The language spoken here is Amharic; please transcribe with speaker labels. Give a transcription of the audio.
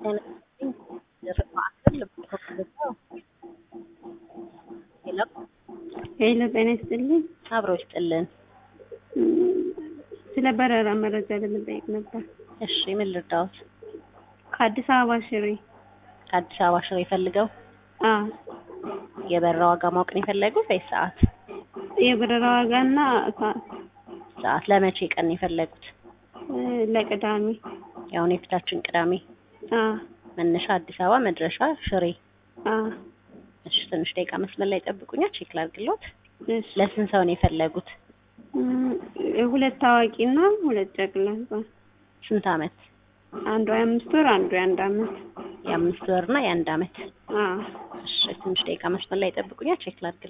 Speaker 1: ሄሎ ጤና ይስጥልኝ።
Speaker 2: አብሮ ይስጥልን።
Speaker 1: ስለ በረራ መረጃ ለመጠየቅ ነበር።
Speaker 2: እሺ ምን ልርዳዎት?
Speaker 1: ከአዲስ አበባ ሽሬ።
Speaker 2: ከአዲስ አበባ ሽሬ ፈልገው
Speaker 1: አዎ
Speaker 2: የበረራ ዋጋ ማወቅ ነው የፈለጉት ወይስ ሰዓት?
Speaker 1: የበረራ ዋጋና ሰዓት
Speaker 2: ሰዓት ለመቼ ቀን ነው የፈለጉት?
Speaker 1: እ ለቅዳሜ።
Speaker 2: ያሁን የፊታችን ቅዳሜ
Speaker 1: አዎ
Speaker 2: መነሻ አዲስ አበባ መድረሻ ሽሬ።
Speaker 1: አዎ
Speaker 2: እሺ ትንሽ ደቂቃ መስመር ላይ ጠብቁኛ፣ ቼክ ላድርግልዎት።
Speaker 1: እሺ
Speaker 2: ለስንት ሰው ነው የፈለጉት?
Speaker 1: እም፣ ሁለት ታዋቂና ሁለት ጨቅላ ህጻን።
Speaker 2: ስንት አመት?
Speaker 1: አንዱ የአምስት ወር አንዱ የአንድ አመት።
Speaker 2: የአምስት ወር እና የአንድ አመት።
Speaker 1: አዎ
Speaker 2: እሺ ትንሽ ደቂቃ መስመር ላይ ጠብቁኛ፣ ቼክ ላድርግልዎት።